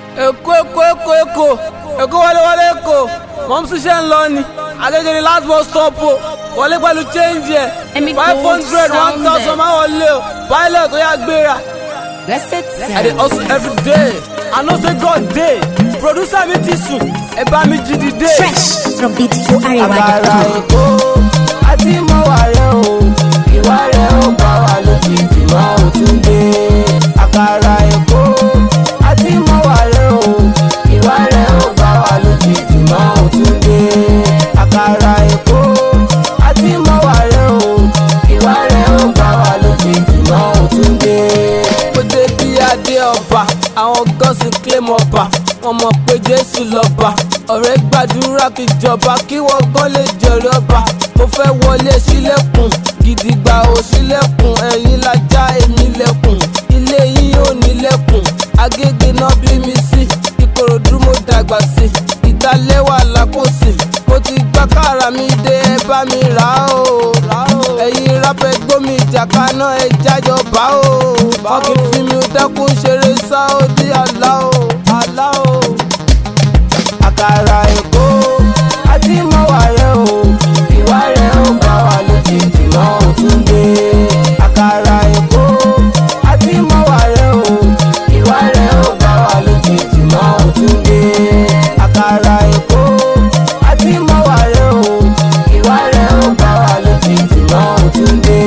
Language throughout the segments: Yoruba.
èkó èkó èkó èkó èkó wọlé wọlé èkó mọ̀mú ṣiṣẹ́ ń lọ ni agége ni last bus stop o wọlé pẹ̀lú change ẹ̀ Ẹ̀mí five gold hundred one sound thousand ẹ̀. máa wọlé o pilot ó yà gbéra. Blessed I dey hustle every day. I know say God dey. Producer mi ti sùn, ẹ bá mi jí dìde. Fresh from beautiful Àkàrà Arewa.com. Èkó àti mọ́wá rẹ̀ o. Ìwà rẹ̀ ó bá wa lójijì máa ò tún dé. Àkàrà Èkó àti mọ́wá rẹ̀ o. Ìwà rẹ̀ ó bá wa lójijì máa ò tún dé. Àkàrà Èkó àti mọ́wá rẹ̀ o. Ìwà rẹ̀ ó bá wa lójijì máa ò tún dé. Mo dé bí adé ọba, àwọn gọ́sìn claim ọba. Wọ́n mọ̀ pé Jésù lọ́ba. Ọ̀rẹ́ gbàdúrà kí jọba kí wọ́n gan lè jẹ̀rẹ̀ ọba. Mo fẹ́ wọlé sílẹ̀kùn, gidigba ò sílẹ̀kùn. Ẹ̀yin lajá èmi lẹ̀kùn, ilé yín ò nílẹ̀kùn. Agége náà bí mi sí, Ìkòròdú mo dàgbà sí. Ìdálẹ́wà lákòsí, mo ti gbá kára mi dé ẹ bá mi rà ó. Ẹ̀yin rápẹ́ gbómi ìjàkaná ẹ jájọ bá ó. Fọ́kì fi mi dákún ṣeré sáódì àlá ó. Àlá ó àkàrà èkó àti mọ́wá rẹ̀ o ìwà rẹ̀ ó bá wa lójijì náà ó tún dé. àkàrà èkó àti mọ́wá rẹ̀ o ìwà rẹ̀ ó bá wa lójijì náà ó tún dé. àkàrà èkó àti mọ́wá rẹ̀ o ìwà rẹ̀ ó bá wa lójijì náà ó tún dé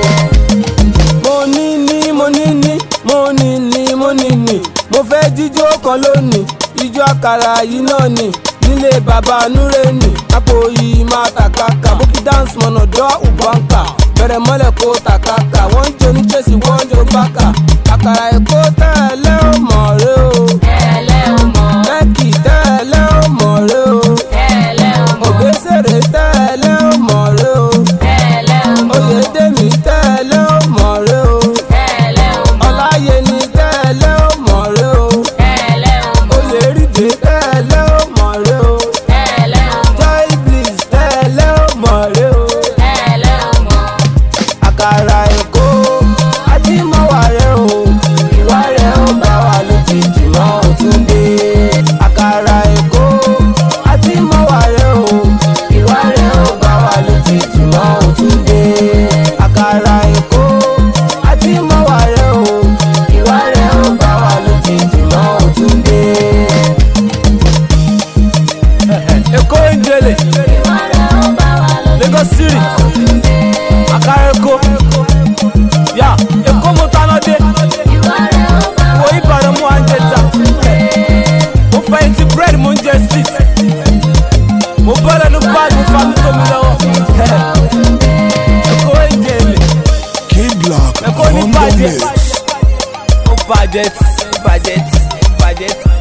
mo ní ní mo ní ní mo ní ní mo ní ní mo fẹ́ jíjó kan lónìí ijó àkàrà yìí náà ni nílé bàbá nureni àpò yìí máa tàkàkà bókì dance mọ̀nà dọ́ ùbánkà bẹ̀rẹ̀ mọ́lẹ̀ kó tàkàkà wọ́n ń jó ní chelsea wọ́n ń jó bákà àkàrà èkó tẹ́lẹ̀ ó mọ̀ rẹ o Tẹ́lẹ̀ o mọ̀, mẹ́kì tẹ́lẹ̀ ó mọ̀ rẹ o tẹ́lẹ̀ o mọ̀, òbésèré tẹ́lẹ̀ ó mọ̀ rẹ o tẹ́lẹ̀ o mọ̀, oyèdèmí tẹ́lẹ̀ ó mọ̀ rẹ o. tẹ́lẹ̀ o mọ̀, ọláyé ni tẹ́lẹ̀ ó mọ̀ rẹ o tẹ́lẹ̀ o mọ̀, oyèrìdè tẹ́lẹ̀ ó mọ̀ rẹ o tẹ́lẹ̀ o mọ̀, joy bliss tẹ́lẹ̀ ó mọ̀ rẹ o tẹ́lẹ̀ o mọ̀. àkàrà èkó àti mọ́wá rẹ o ìwà rẹ ó bá wa lójijì mọ́ ò tún dé àkàrà èkó àti mọ́wá rẹ o ìwà rẹ ó bá wa lójijì mọ́ ò tún dé àkàrà èkó àti mọ́wá rẹ o ìwà rẹ ó bá wa lójijì mọ́ ò tún dé. èkó ń délé Ìwà rẹ̀ ó bá wa lójijì Lagos City máa ò tún dé. àkàrà èkó yà èkó mo tánà dé Ìwà rẹ̀ ó bá wa wo ìbàdàn mú àǹjẹ ta mo fẹ́ ti búrẹ́dì mo ń jẹ street mo bọ́ lẹ́nu báàgì fa mi tó mi lọ́wọ́ èkó ń délé Kid Block èkó ní on the bàjẹ́ mix. ó bàjẹ́ tí bàjẹ́ tí bàjẹ́ tí.